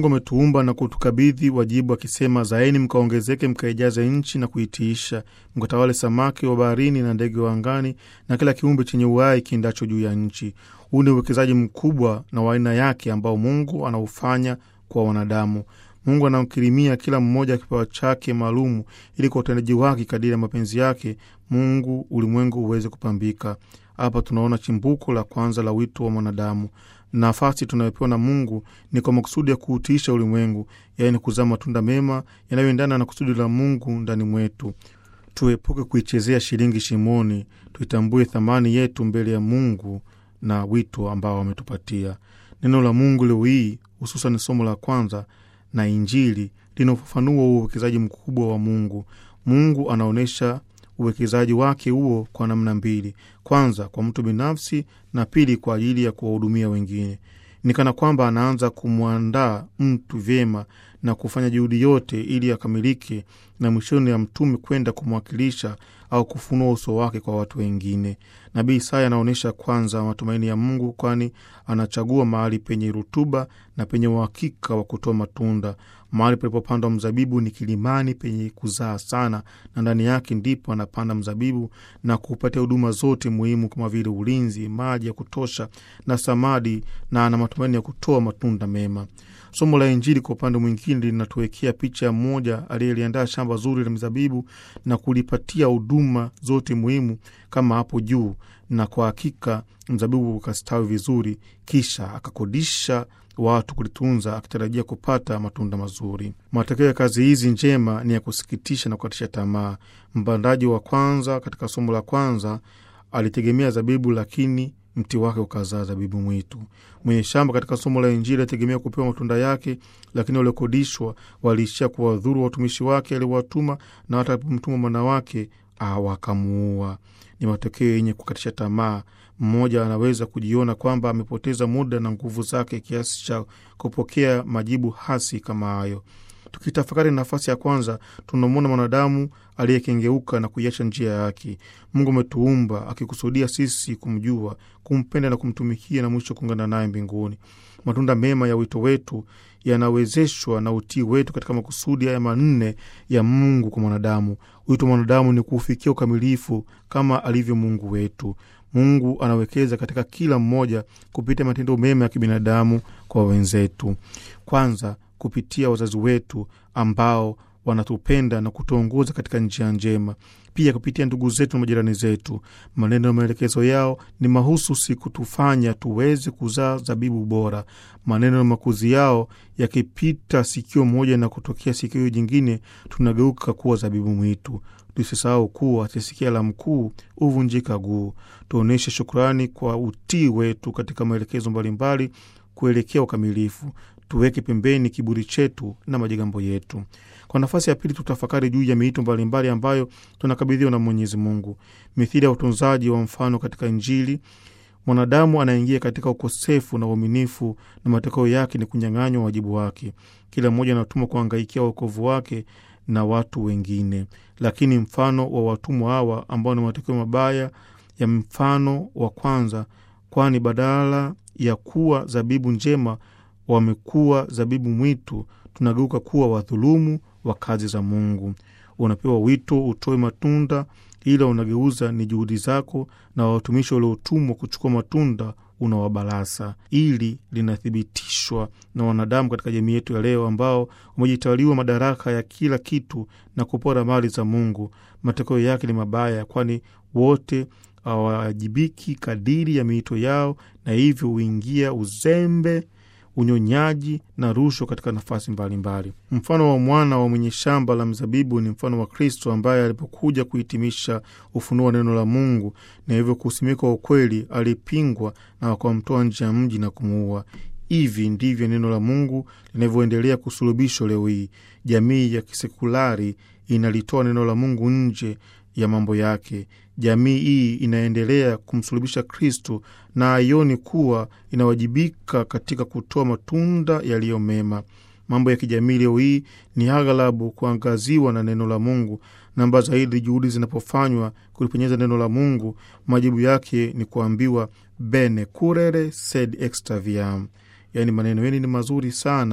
Mungu ametuumba na kutukabidhi wajibu akisema, zaeni mkaongezeke, mkaijaze nchi na kuitiisha, mkatawale samaki wa baharini na ndege wa angani na kila kiumbe chenye uhai kiendacho juu ya nchi. Huu ni uwekezaji mkubwa na wa aina yake ambao Mungu anaufanya kwa wanadamu. Mungu anamkirimia kila mmoja kipawa chake maalumu, ili kwa utendaji wake kadiri ya mapenzi yake Mungu ulimwengu uweze kupambika. Hapa tunaona chimbuko la kwanza la wito wa mwanadamu. Nafasi tunayopewa na Mungu ni kwa makusudi ya kuutiisha ulimwengu, yaani kuzaa matunda mema yanayoendana na kusudi la Mungu ndani mwetu. Tuepuke kuichezea shilingi shimoni, tuitambue thamani yetu mbele ya Mungu na wito ambao ametupatia. Neno la Mungu leo hii, hususan somo la kwanza na Injili, linaofafanua uwekezaji mkubwa wa Mungu. Mungu anaonyesha uwekezaji wake huo kwa namna mbili: kwanza kwa mtu binafsi, na pili kwa ajili ya kuwahudumia wengine. Ni kana kwamba anaanza kumwandaa mtu vyema na kufanya juhudi yote ili akamilike, na mwishoni ya mtume kwenda kumwakilisha au kufunua uso wake kwa watu wengine. Nabii Isaya anaonyesha kwanza matumaini ya Mungu, kwani anachagua mahali penye rutuba na penye uhakika wa kutoa matunda. Mahali palipopandwa mzabibu ni kilimani penye kuzaa sana, na ndani yake ndipo anapanda mzabibu na kupatia huduma zote muhimu kama vile ulinzi, maji ya kutosha na samadi, na ana matumaini ya kutoa matunda mema. Somo la Injili kwa upande mwingine linatuwekea picha ya mmoja aliyeliandaa shamba zuri la mizabibu na kulipatia huduma zote muhimu kama hapo juu, na kwa hakika mzabibu ukastawi vizuri, kisha akakodisha watu kulitunza akitarajia kupata matunda mazuri. Matokeo ya kazi hizi njema ni ya kusikitisha na kukatisha tamaa. Mpandaji wa kwanza katika somo la kwanza alitegemea zabibu, lakini mti wake ukazaa zabibu mwitu. Mwenye shamba katika somo la Injili alitegemea kupewa matunda yake, lakini waliokodishwa waliishia kuwadhuru watumishi wake aliowatuma, na hata alipomtuma mwana wake wakamuua. Ni matokeo yenye kukatisha tamaa. Mmoja anaweza kujiona kwamba amepoteza muda na nguvu zake kiasi cha kupokea majibu hasi kama hayo. Tukitafakari nafasi ya kwanza, tunamwona mwanadamu aliyekengeuka na kuiacha njia yake. Mungu ametuumba akikusudia sisi kumjua, kumpenda na kumtumikia, na mwisho kuungana naye mbinguni. Matunda mema ya wito wetu yanawezeshwa na utii wetu katika makusudi haya manne ya Mungu kwa mwanadamu. Wito wa mwanadamu ni kuufikia ukamilifu kama alivyo Mungu wetu. Mungu anawekeza katika kila mmoja kupitia matendo mema ya kibinadamu kwa wenzetu. Kwanza, kupitia wazazi wetu ambao wanatupenda na kutuongoza katika njia njema. Pia kupitia ndugu zetu na majirani zetu, maneno na maelekezo yao ni mahususi kutufanya tuweze kuzaa zabibu bora. Maneno na makuzi yao yakipita sikio moja na kutokea sikio jingine, tunageuka kuwa zabibu mwitu. Tusisahau kuwa atisikia la mkuu huvunjika guu. Tuonyeshe shukrani kwa utii wetu katika maelekezo mbalimbali kuelekea ukamilifu. Tuweke pembeni kiburi chetu na majigambo yetu. Kwa nafasi ya pili, tutafakari juu ya miito mbalimbali ambayo tunakabidhiwa na Mwenyezi Mungu. Mithili ya utunzaji wa mfano katika Injili, mwanadamu anaingia katika ukosefu na uaminifu, na matokeo yake ni kunyang'anywa wajibu wake. Kila mmoja anatumwa kuangaikia wokovu wake na watu wengine, lakini mfano wa watumwa hawa ambao ni matokeo mabaya ya mfano wa kwanza, kwani badala ya kuwa zabibu njema wamekuwa zabibu mwitu. Tunageuka kuwa wadhulumu wa kazi za Mungu. Unapewa wito utoe matunda, ila unageuza ni juhudi zako na watumishi waliotumwa kuchukua matunda unawabalasa. Ili linathibitishwa na wanadamu katika jamii yetu ya leo, ambao wamejitawaliwa madaraka ya kila kitu na kupora mali za Mungu. Matokeo yake ni mabaya, kwani wote hawawajibiki kadiri ya miito yao, na hivyo huingia uzembe unyonyaji na rushwa katika nafasi mbalimbali. Mfano wa mwana wa mwenye shamba la mzabibu ni mfano wa Kristo ambaye alipokuja kuhitimisha ufunuo wa neno la Mungu na hivyo kusimikwa ukweli, alipingwa na wakamtoa nje ya mji na kumuua. Hivi ndivyo neno la Mungu linavyoendelea kusulubishwa leo hii. Jamii ya kisekulari inalitoa neno la Mungu nje ya mambo yake. Jamii hii inaendelea kumsulubisha Kristo na haioni kuwa inawajibika katika kutoa matunda yaliyo mema. Mambo ya kijamii leo hii ni aghalabu kuangaziwa na neno la Mungu, namba zaidi juhudi zinapofanywa kulipenyeza neno la Mungu, majibu yake ni kuambiwa bene curere sed extraviam, yaani maneno yenu ni mazuri sana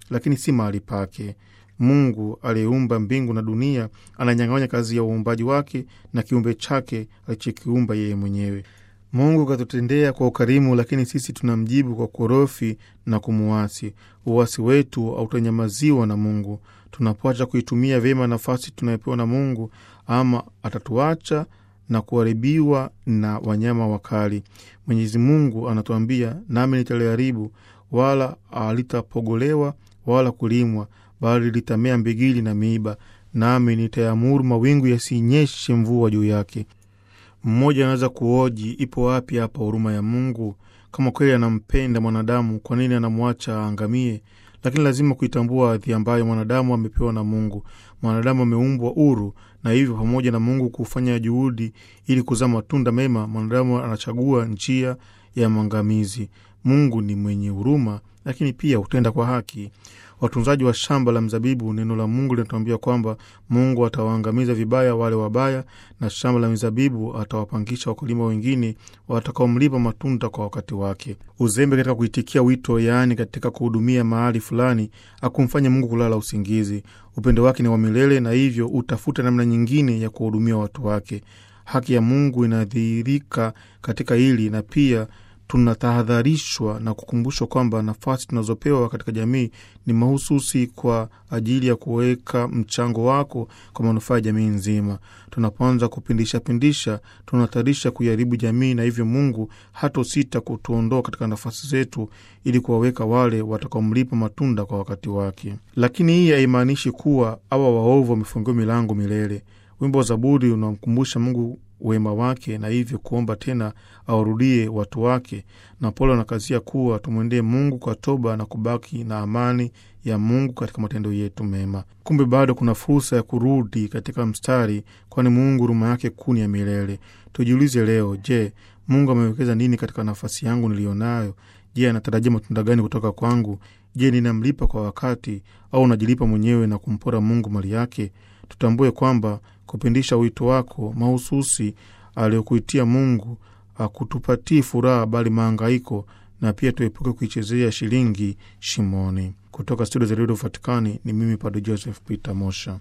lakini si mahali pake. Mungu aliyeumba mbingu na dunia ananyang'anya kazi ya uumbaji wake na kiumbe chake alichokiumba yeye mwenyewe. Mungu katutendea kwa ukarimu, lakini sisi tunamjibu kwa korofi na kumuasi. Uasi wetu hautanyamaziwa na Mungu. Tunapoacha kuitumia vyema nafasi tunayopewa na Mungu, ama atatuacha na kuharibiwa na wanyama wakali. Mwenyezi Mungu anatuambia, nami nitaliharibu, wala halitapogolewa wala kulimwa, bali litamea mbigili na miiba, nami nitaamuru mawingu yasinyeshe mvua juu yake. Mmoja anaweza kuoji, ipo wapi hapa huruma ya Mungu? Kama kweli anampenda mwanadamu, kwa nini anamwacha aangamie? Lakini lazima kuitambua hadhi ambayo mwanadamu amepewa na Mungu. Mwanadamu ameumbwa huru, na hivyo pamoja na Mungu kufanya juhudi ili kuzaa matunda mema, mwanadamu anachagua njia ya maangamizi. Mungu ni mwenye huruma, lakini pia hutenda kwa haki. Watunzaji wa shamba la mzabibu, neno la Mungu linatuambia kwamba Mungu atawaangamiza vibaya wale wabaya, na shamba la mizabibu atawapangisha wakulima wengine watakaomlipa matunda kwa wakati wake. Uzembe katika kuitikia wito, yaani katika kuhudumia mahali fulani, akumfanya Mungu kulala usingizi. Upendo wake ni wa milele, na hivyo utafuta namna nyingine ya kuwahudumia watu wake. Haki ya Mungu inadhihirika katika hili, na pia tunatahadharishwa na kukumbushwa kwamba nafasi tunazopewa katika jamii ni mahususi kwa ajili ya kuweka mchango wako kwa manufaa ya jamii nzima. Tunapoanza kupindisha pindisha, tunahatarisha kuiharibu jamii, na hivyo Mungu hatosita kutuondoa katika nafasi zetu ili kuwaweka wale watakaomlipa matunda kwa wakati wake. Lakini hii haimaanishi kuwa awa waovu wamefungiwa milango milele. Wimbo wa Zaburi unamkumbusha Mungu wema wake na hivyo kuomba tena awarudie watu wake, na Paulo anakazia kuwa tumwendee Mungu kwa toba na kubaki na amani ya Mungu katika matendo yetu mema. Kumbe bado kuna fursa ya kurudi katika mstari, kwani Mungu huruma yake kuu ni ya milele. Tujiulize leo, je, Mungu amewekeza nini katika nafasi yangu niliyonayo? Je, anatarajia matunda gani kutoka kwangu? Je, ninamlipa kwa wakati au najilipa mwenyewe na kumpora Mungu mali yake? Tutambue kwamba kupindisha wito wako mahususi aliyokuitia Mungu akutupatii furaha bali maangaiko, na pia tuepuke kuichezea shilingi shimoni. Kutoka studio za redio Vatikani ni mimi Padre Joseph Peter Mosha.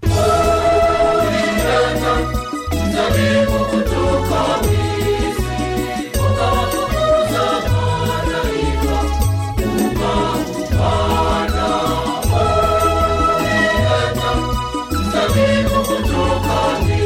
Kutoka